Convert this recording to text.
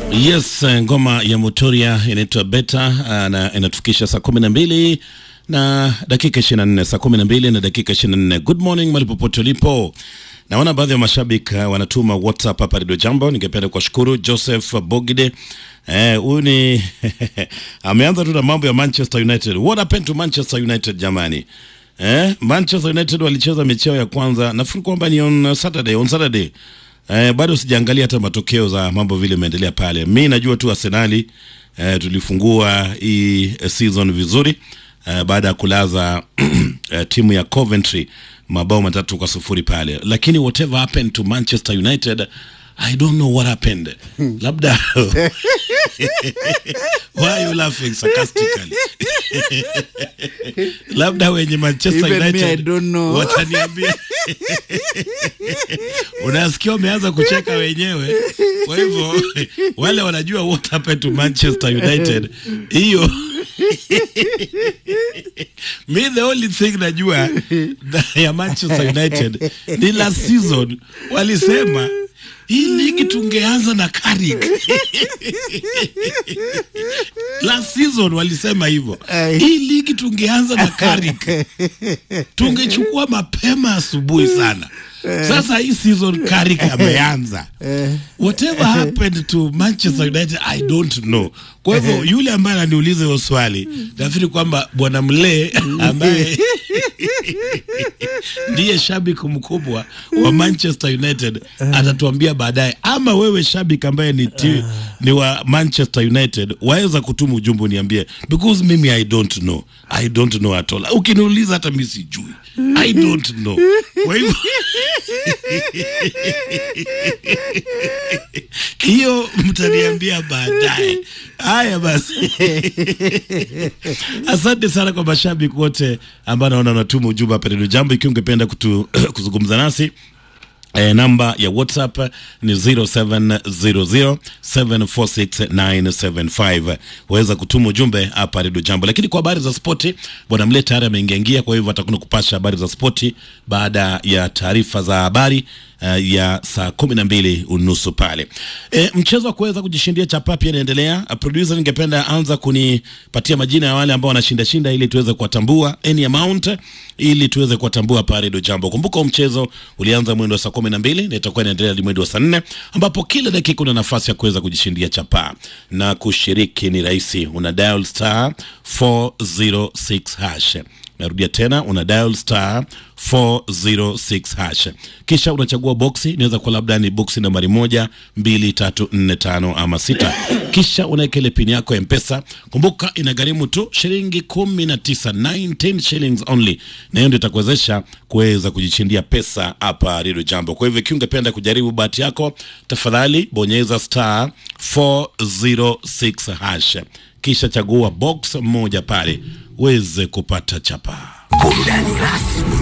Yes, ngoma ya Mutoria inaitwa Beta na inatufikisha saa kumi na mbili na dakika ishirini na nne saa kumi na mbili na dakika ishirini na nne Good morning mali popote ulipo. Naona baadhi ya mashabiki uh, wanatuma WhatsApp hapa Radio Jambo. Ningependa kuwashukuru Joseph Bogide huyu eh, ni ameanza tu na mambo ya Manchester United. What happened to Manchester United jamani? Eh, Manchester United walicheza mechi yao ya kwanza, nafikiri kwamba ni on Saturday, on Saturday. Eh, bado sijaangalia hata matokeo za mambo vile imeendelea pale. Mi najua tu Arsenali eh, tulifungua hii season vizuri eh, baada ya kulaza eh, timu ya Coventry mabao matatu kwa sufuri pale, lakini whatever happened to Manchester United I don't know what happened. Labda why are you laughing sarcastically? Labda wenye Manchester Even me, United I don't know. wataniambia. Unasikia wameanza kucheka wenyewe. Kwa hivyo wale wanajua what happened to Manchester United. Hiyo mi the only thing najua ya Manchester United ni last season walisema hii ligi tungeanza na Carrick. last season walisema hivyo, hii ligi tungeanza na Carrick, tungechukua mapema asubuhi sana. Sasa hii season Carrick ameanza. Whatever happened to Manchester United I don't know. Kwa hivyo yule ambaye ananiuliza hiyo swali, nafikiri kwamba bwana Mlee ambaye ndiye shabiki mkubwa wa Manchester United atatuambia baadaye, ama wewe shabiki ambaye ni, ti, ni wa Manchester United waweza kutuma ujumbe uniambie, because mimi I don't know, I don't know at all. Ukiniuliza hata mimi sijui, I don't know. Kwa hivyo hiyo mtaniambia baadaye. Haya basi, asante sana kwa mashabiki wote ambao naona wanatuma ujumbe hapa Redio Jambo. Ikiwa ungependa kutu, kuzungumza nasi E, namba ya WhatsApp ni 0700746975. Waweza kutuma ujumbe hapa Redio Jambo. Lakini kwa habari za spoti, bwana Mle tayari ameingiaingia, kwa hivyo atakwenda kupasha habari za spoti baada ya taarifa za habari uh, ya saa kumi na mbili unusu pale. E, mchezo wa kuweza kujishindia chapa pia inaendelea. Uh, producer, ningependa anza kunipatia majina ya wale ambao wanashinda shinda ili tuweze kuwatambua any amount ili tuweze kuwatambua hapa Redio Jambo. Kumbuka mchezo ulianza mwendo wa saa kumi na mbili na itakuwa inaendelea hadi mwendo wa saa nne ambapo kila dakika una nafasi ya kuweza kujishindia chapa na kushiriki ni rahisi, una dial star 406 hash Narudia tena una dial star 406 hash, kisha unachagua boksi. Inaweza kuwa labda ni boksi nambari moja, mbili, tatu, nne, tano ama sita, kisha unaweka ile pini yako ya Mpesa. Kumbuka inagharimu tu shilingi kumi na tisa, 19 shillings only, na hiyo ndio itakuwezesha kuweza kujishindia pesa hapa Redio Jambo. Kwa hivyo ikiwa ungependa kujaribu bahati yako, tafadhali bonyeza star 406 hash, kisha chagua box moja pale uweze kupata chapa. Burudani rasmi